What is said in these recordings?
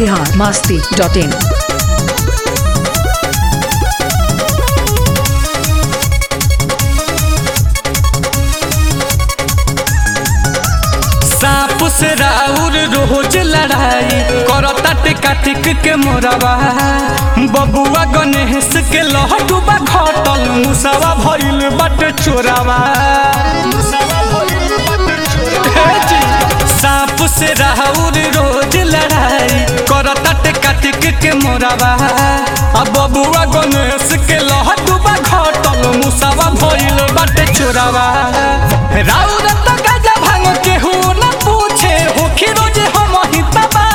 Bihar Masti dot इन सांप से राउर रोज लड़ाई करता टिका टिक के मोरवा बबुआ गणेश के लहटुबा खटल मुसावा भइल बट चोरावा हे जी, सांप से राउर रोज लड़ाई करता टिका टिक के मोरवा आ बबुआ गणेश के लहटुबा खटल मुसावा भइल बट चोरावा राउर त गजा भांग के हो न पूछे हो रोज हम ही तबा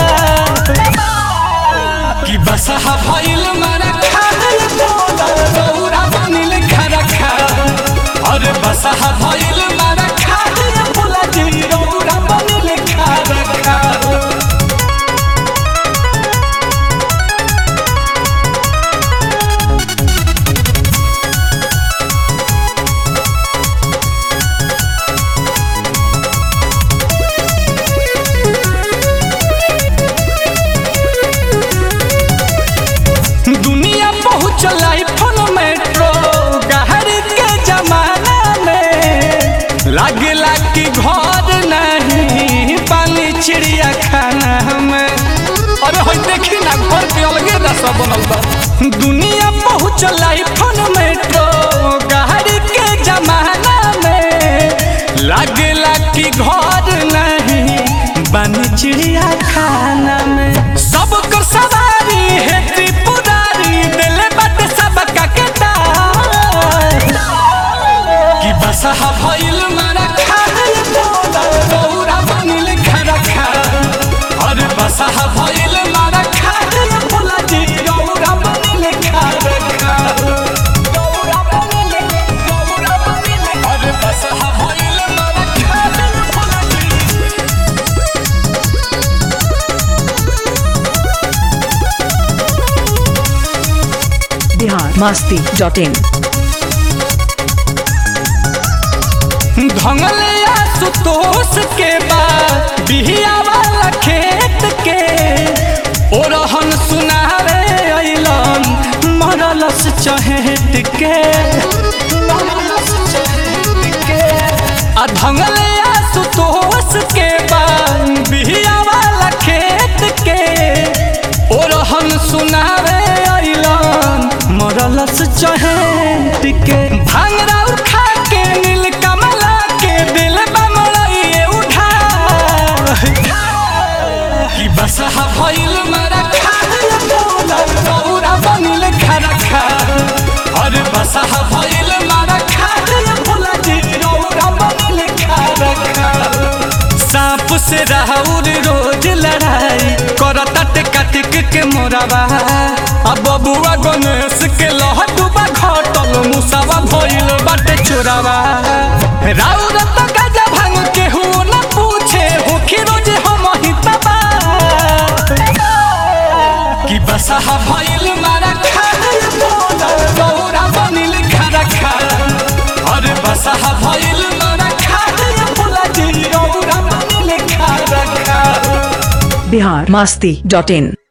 कि बसहा भइल मारा खाल दौरा बनिल खरा खा अरे बसहा भइल मारा खाल बोला जी दौरा बनिल खरा खा दुनिया पहुँचल फोन मेट्रो गहरी के जमाना में लागला कि घर नहीं पानी चिड़िया खाना में अरे हो देखी ना घर के अलगे रसा बनल बा दुनिया पहुँचल फोन मेट्रो गहरी के जमाना में लागला कि घर नहीं पानी चिड़िया खाना में सब कर सवारी है त्रिपुरारी दिले बट सब का केदार कि बसहा भइल मारा खाल दौरा बनिल खरा खा अरे बसहा भइल मारा खाल बोला जी दौरा बनिल खरा खा दौरा बनिल दौरा बनिल अरे बसहा भइल मारा खाल बोला जी बिहार मास्ती डॉट इन धंगलिया सुतोष के बाद बिहिया वाला खेत के ओरहन सुनावे अइलन मरलस चहेट के आ धंगलिया सुतोष के बाद बिहिया वाला खेत के ओरहन सुनावे अइलन मरलस चहेट के भांगरा उठा के नील कमला के दिल बमड़िए उठा कि बसहा भइल मरा खाल दौरा बनिल खरा खा अरे बसहा भइल मरा खाल भोला जी दौरा बनिल खरा खा सांप से राहुल रोज लड़ाई करता टिका टिक के मोरावा आ बबुआ गणेश के लहटुबा घटल मुसावा भइल बाटे चोरावा राउर त गजा भांग के हो न पूछे हो रोज हम ही तबा कि बसहा भइल मारा खाल दौरा बनिल खरा खा अरे बसहा भइल मारा खाल बोला जी दौरा बनिल खरा खा बिहार मास्ती डॉट इन